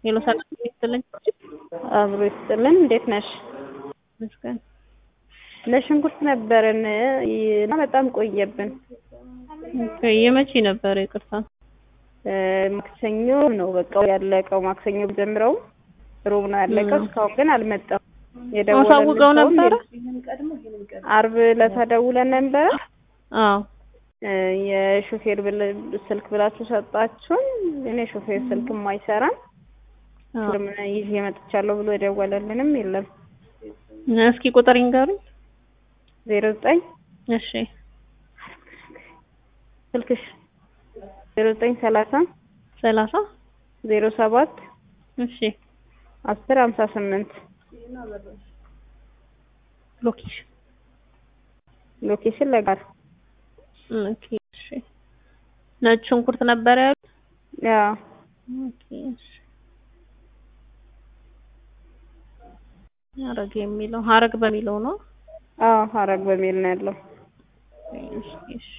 ሄሎ ሰላም ይስጥልኝ። አብሮ ይስጥልን። እንዴት ነሽ? መስገን ለሽንኩርት ነበረን እና በጣም ቆየብን። የመቼ ነበር? ይቅርታ ማክሰኞ ነው በቃ ያለቀው። ማክሰኞ ጀምረው ሮብ ነው ያለቀው። እስካሁን ግን አልመጣም። አሳውቀው ነበረ። አርብ ዕለት ደውለን ነበረ። አዎ የሾፌር ስልክ ብላችሁ ሰጣችሁን። እኔ ሾፌር ስልክም አይሰራም ምን ይዤ መጥቻለሁ ብሎ የደወለልንም የለም። እስኪ ቁጥር ይንገሩኝ። ዜሮ ዘጠኝ እሺ ስልክሽ ዜሮ ዘጠኝ ሰላሳ ሰላሳ ዜሮ ሰባት እሺ አስር ሀምሳ ስምንት ሎኬሽን ሎኬሽን ለጋር ኦኬ እሺ ነጭ ሽንኩርት ነበር ያሉት? ያው ኦኬ እሺ ሀረግ የሚለው ሀረግ በሚለው ነው። አዎ ሀረግ በሚል ነው ያለው። እሺ እሺ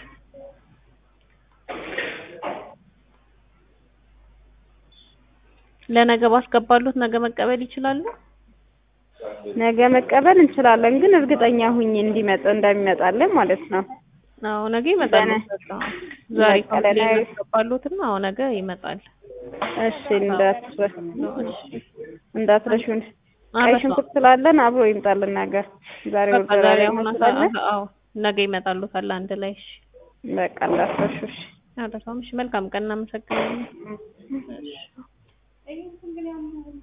ለነገ ባስገባሉት ነገ መቀበል ይችላሉ? ነገ መቀበል እንችላለን፣ ግን እርግጠኛ ሁኝ እንዲመጣ እንደሚመጣልን ማለት ነው። አዎ ነገ ይመጣል። ዛሬ በቀለ- ያስገባሉትና አዎ ነገ ይመጣል። እሺ እንዳትረ እሺ እንዳትረሹን። ቀይ አረሳው። ሽንኩርት ስላለን አብሮ ይምጣልን ነገር ዛሬ በቃ ወርደራ ዛሬ ላይ አሁን ስላለን አዎ ነገ ይመጣሉታል አንድ ላይ። እሺ በቃ እንዳትረሹ። እሺ አረሳውም። እሺ መልካም ቀን እናመሰግናለን። እሺ